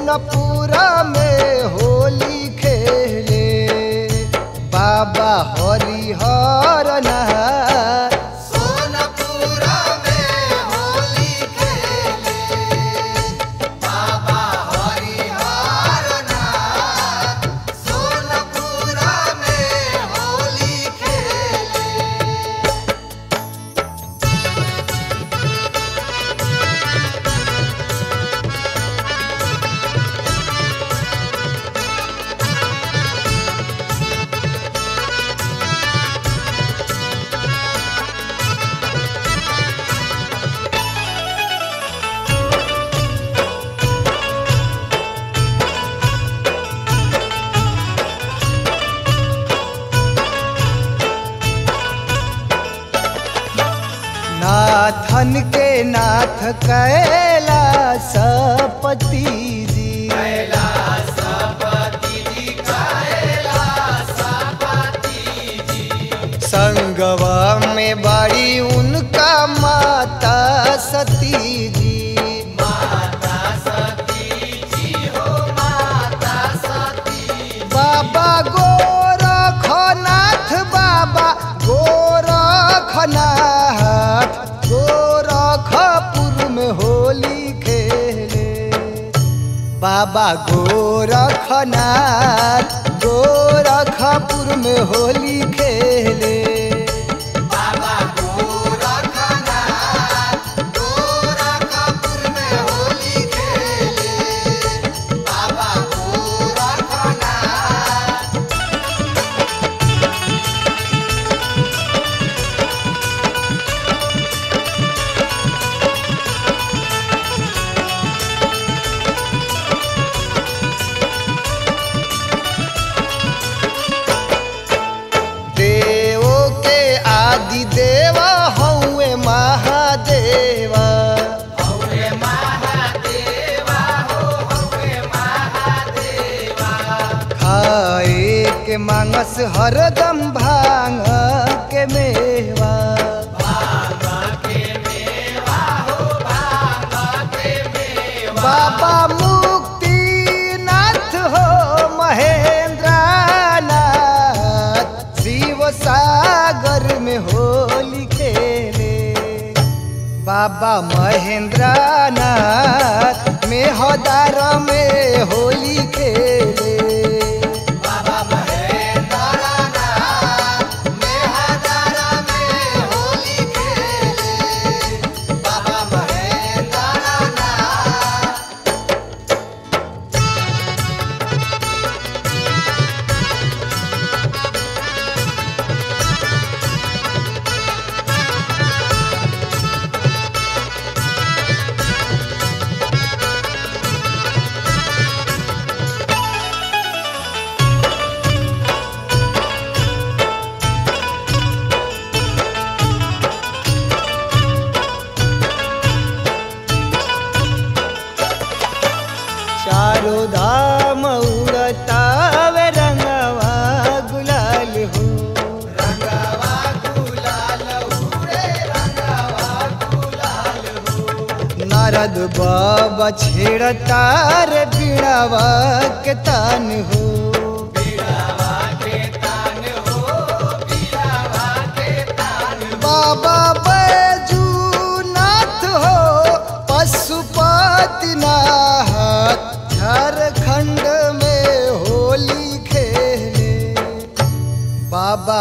सोनपुर में होली खेले बाबा हरिहर नाथ सोनपुर में होली खेले बाबा हरिहर नाथ सोनपुर में होली खेले नाथन के नाथ कैलासपति जी संगवा में बड़ी उनका माता सती जी बाबा गोरखनाथ बाबा गोरखनाथ गोरखपुर में होली खेले बाबा गोरखनाथ गोरखपुर में होली खेले बाबा गोरखनाथ गोरखपुर में होली खेले बाबा गोरखनाथ देवो के आदि देवा हौवे महादेवा हौवे महादेवा हो हौवे महादेवा खाए के मांगस हरदम भांग के मेवा बाबा मुक्तिनाथ हो महेंद्रनाथ शिव सागर में होली खेले बाबा महेंद्रनाथ में हदार में होली खेले बाबा महेंद्रनाथ मेहदार में होली खेले बाबा महेंद्रनाथ चारों धाम उड़ता वे रंगवा गुलाल हो रंगवा गुलाल उड़े रंगवा गुलाल हो नारद बाबा छेड़ता रे बीड़ावा के तान हो बीड़ावा के तान हो बीड़ावा के तान बाबा बैजूनाथ हो पशुपतिनाथ झारखंड में होली खेले बाबा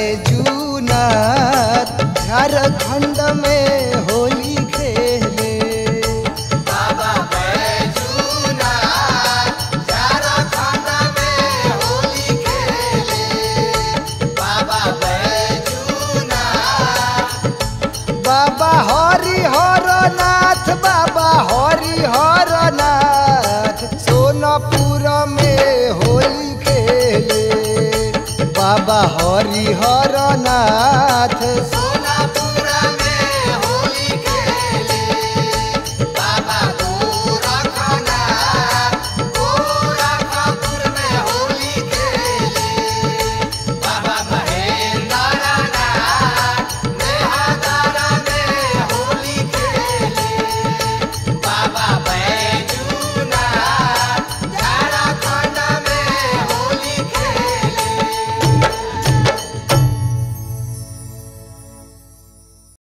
बैजूनाथ झारखंड में होली खेले बाबा बैजूनाथ झारखंड में होली खेले बाबा बैजूनाथ बाबा हरिहर नाथ बाबा हरिहर नाथ सोनपुर में होली खेले बाबा हरिहर नाथ